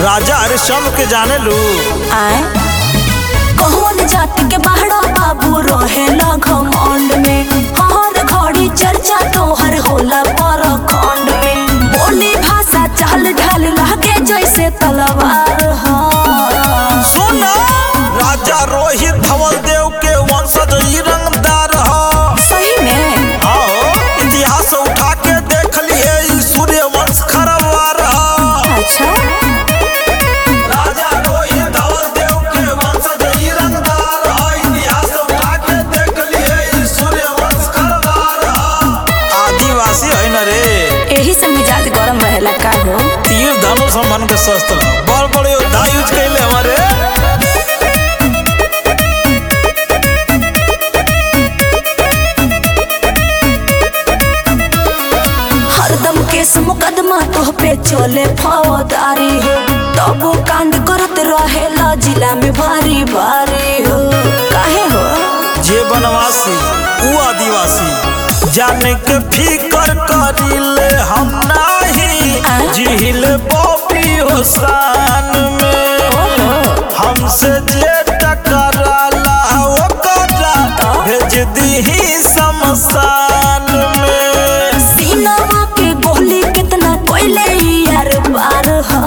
राजा हरिश्चंद्र के जाने लू आए कौन जाति के बाहरा बाबू रहेला घमंड में हर घड़ी चर्चा तोहर होला पर खंड में बोली भाषा चाल ढाल लागे जैसे तलवार हा सुना राजा रोहित धवल देव के वंशज ई रंगदार ह सही में आओ इतिहास उठा के देख लिए ई सूर्य वंश खरवार ह अच्छा राजा रोहित धवल देव के वंशज ई रंगदार ह इतिहास उठा के देख लिए ई सूर्य वंश खरवार ह आदिवासी है न रे यही से मिजाज गरम रहेला का हो तीर धनुष हमन के शस्त्र बड़ बड़े योद्धा यूज कैले हमारे हरदम केस मुकदमा तोह पे चले फौदारी हो तबो कांड करत रहेला जिला में भारी भारी हो काहे हो जे बनवासी ऊ आदिवासी जाने के फिकर करिले हम नाही आ? जिहिल बॉबी हुसान में ओहो हमसे जे टकराला ओकरा भेज दीही शमशान में सीनावा के गोली कितना कोयले यार बार हा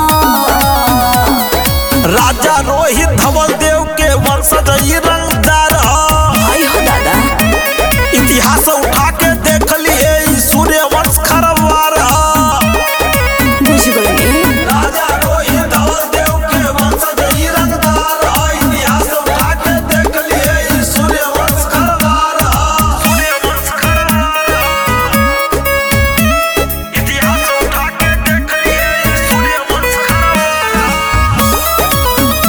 राजा रोहित धवल देव के वंशज ई रंगदार ह आई हो दादा इतिहास उठा के देख लिए ई सूर्य वंश खरवार ह बुझ गई राजा रोहित धवल देव के वंशज ई रंगदार ह इतिहास उठा के देख लिए ई सूर्य वंश खरवार ह सूर्य वंश खरवार ह इतिहास उठा के देख लिए ई सूर्य वंश खरवार ह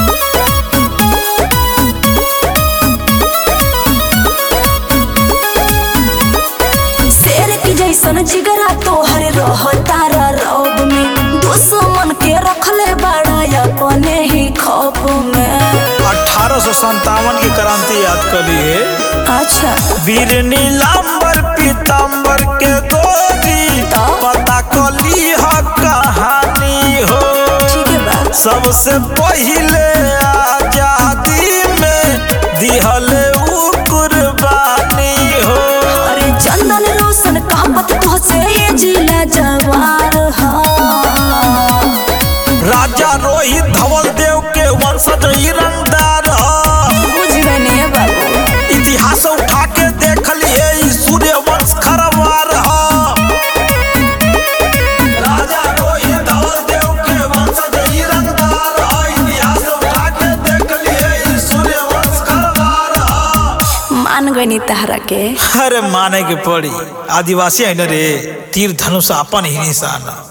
शेर की जैसन जिगरा तोहर रह तारा रौब में दुश्मन के रखले बड़ा अपने ही खौफ में अठारह सौ संतावन की क्रांति याद कर लिए अच्छा वीर नीलांबर पीतांबर के गोरी तो? पता कली ह कहानी हो ठीक है बा सबसे पहिले आजादी में दिहले ऊ कुर्बानी हो अरे चंदन रोशन कहमत तो से ये जिला जवार हा राजा रोहित धवल देव के वंशज ई रंगदार ह बुझ गए बाबू इतिहास उठा के देख लिए ई सूर्य वंश खरवार ह राजा रोहित धवल देव के वंशज ई रंगदार ह इतिहास उठा के देख लिए ई सूर्य वंश खरवार ह मान गई तहरा के अरे माने के पड़ी आदिवासी है न रे तीर धनुष अपन ही निशान ह।